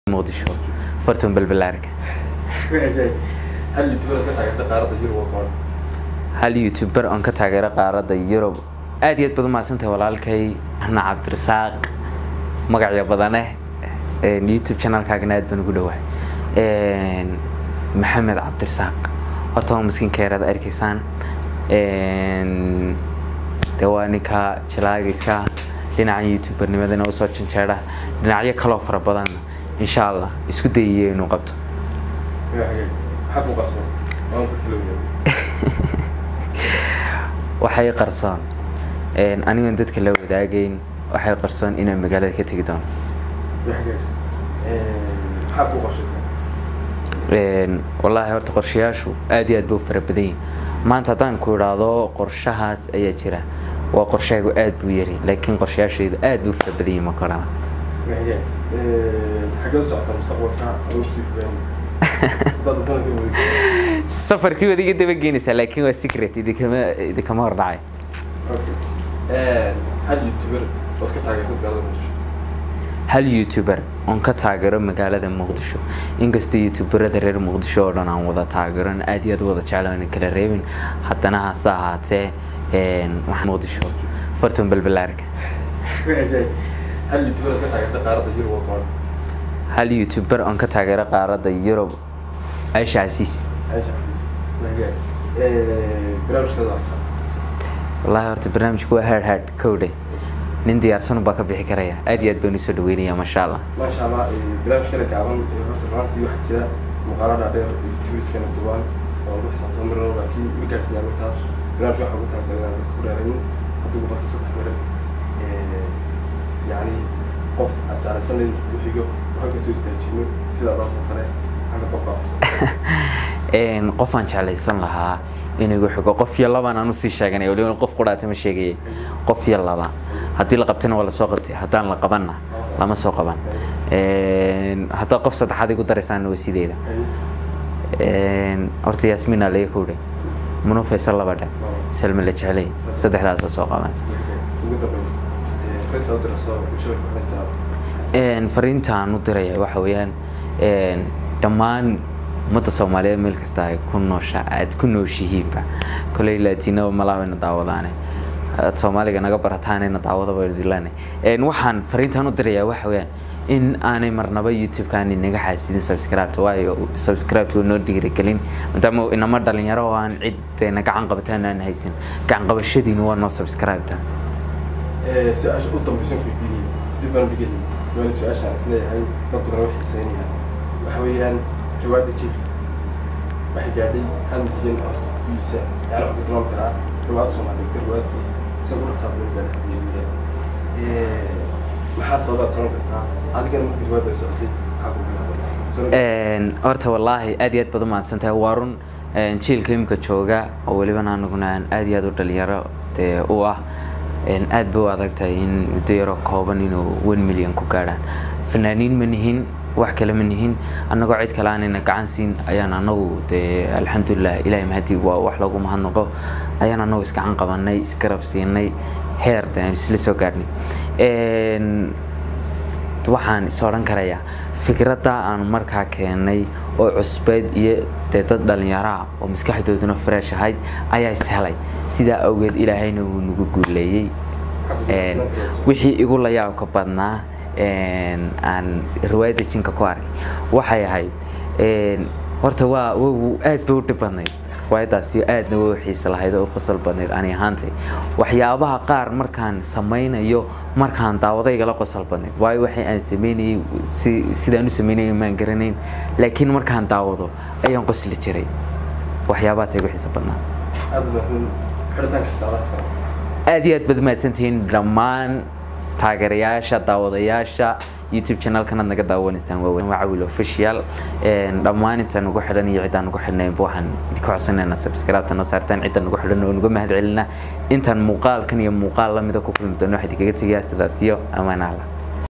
muqdisho fartun balbalaarka hal youtuber ka taageerta qaaradda yurub oo kooban hal youtuber oon ka taageero qaaradda yurub aad iyo aad baad umahadsantahay walaalkay ana cabdirasaaq magacyo badane youtube channelkaagana aad baan ugu dhawahay maxamed cabdirasaaq horta waa maskiinka yaraad arkaysaan de waa ninka jalaagayska dhinaca youtubernimadana usoo janjeera dhinacyo kaloo fara badan insha allah isku dayiye inuu qabto maxaa ku qarsoon waan dadka la wadaagay waxay qarsoon anigoon dadka la wadaagayn waxay qarsoon inaan magaalada ka tegi doono maxaa ku qorshaysan wallaahi horta qorshayaashu aad iyo aad bay u fara badan yihin maanta haddaan ku idhaahdo qorshahaas ayaa jira waa qorshahaygu aad buu yari laakiin qorshayaashaydu aad bay u fara badan yihin ma korana xaggee u socotaa mustaqbalka aduu sii fogaan haddaad wadana ka wadig safarkii waad iga daba geenaysaa laakiin waa secret idinkama idinkama hor dhacay hal youtuber ood ka taageerta magaalada muqdisho hal youtuber oon ka taageero magaalada muqdisho inkastoo youtuberada reer muqdisho oo dhan aan wada taageeron aad iyo aad u wada jeclaan kala reebin haddana hase ahaatee waxaa muqdisho fartun balbalaarka hal youtuber ood ka taageerta qaaradda yurub oo kooban hal youtuber oon ka taageero qaaradda yurub aisha casiis aisha xafiis barnaamijkeeda arkaa wallaahi horta barnaamijku waa hard hard kowdhe nin diyaarsan baa ka bixi karaya aad iyo aad baan usoo dhaweynaya maasha allah maasha allah barnaamijkana gaaban horta maantii waxaa jira muuqaalo dhaadheer youtuberskana duubaan oo lagu xisaabtamo mar walba laakiin ma gaarsiiyaan markaas barnaamijka waxaa ugu talagalay inaan dadka ku dheeraynin hadduu bata saddex mare yacni qof aad saaraysanin kugu xigo oo halka soo istaajino sidaadaas oo kale halka qof baa cusub qof aan jeclaysan lahaa in igu xigo qof iyo labaan aan usii sheeganay waliba qof qudhaata ma sheegayay qof iyo laba haddii la qabtana waa lasoo qabtay haddaan la qabanna lama soo qaban haddaad qof saddexaad igu daraysaana waa sideeda horta yaasmiin aa laga kowdhay muno faysal laba dhe salma la jeclay saddexdaasa soo qabansa ugu dambeyn frinta u dirayso bulshada ku xidhan jiraa fariintaan u diraya waxa weeyaan dhammaan ummadda soomaaliyeed meel kasta ay ku noosha aad ku nooshihiinba koley laatiinaba malaawayna daawadaane aad soomaaliga naga barataanayna daawadaba dilane waxaan fariintaan u dirayaa waxa weeyaan in aanay marnaba youtube-kaani naga xaasidin subscribe waayo subscribe waa noo dhiirigelin maadaama inama dhalinyaro oo aan ciddayna gacan qabataan aan haysan gacan qabashadiina waa noo subscribe-ta su-aasha u dambaysan weydiinaya dib baan dhigay waana su-aashaan isleeyahay dad badan way xiiseynayaan waxa weeyaan riwaayadda jib waxay gaadhay hal milyan horta kuyiisa yani waxaa ku tilmaami karaa riwaayadda soomaaliyeed riwaayaddii isagu dhaqsaa buu gaadhay hal milyan maxaa sababaad socon kartaa adigana markii riwaayadda ay socotay maxaa ku bilaabay horta wallaahi aad iyo aad baad u mahadsantahay waa run jiilka imika jooga oo welibana anaguna aan aad iyo aad u dhalinyaro dee u ah aad bay u adag tahay in muddo yaroo kooban inuu one million ku gaadhaan fanaaniin ma nihin wax kale ma nihin annagoo cid kale aanayna gacan siin ayaan anagu dee alxamdulilah ilahay mahadi waa wax lagu mahadnaqo ayaan anagu isgacan qabanay isgarab siinay heer de aan isla soo gaadhnay waxaan is odhan karayaa fikradda aan markaa keenay oo cusbeyd iyo dee dad dhallinyaraha oo maskaxdooduna fresh ahayd ayaa is helay sidaa awgeed ilaahayna wuu nagu guuleeyey wixii igu layaabka badnaa aan riwaayadda jinka ku arkay waxay ahayd horta waa aad bay u dhib badnayd riwaayaddaasi aadna way u xiisa lahayd oo u qosol badnayd ani ahaantay waxyaabaha qaar markaan samaynayo markaan daawadayga la qosol badnayd waayo waxay aan sameynayay si sidaan u sameynayay maan garanayn laakiin markaan daawado ayaan qosli jiray waxyaabahaas igu xiisa badnaa aada wanaagsan xidhitaanka daadaadka aad iyo aad baad mahadsantihiin dhammaan taageerayaasha daawadayaasha youtube channelkanaad naga daawanaysaan waa waa cawil official dhammaan intaan ugu xidhan iyo ciddaan ugu xidhnaynba waxaan idinka codsanaynaa subscribe-ta noo saartaan ciddaan ugu xidhan oo nuga mahad celinaa intaan muuqaalkan iyo muuqaal lamida ku kulmi doono waxaa idinkaga tegayaa sidaas iyo ammaan allah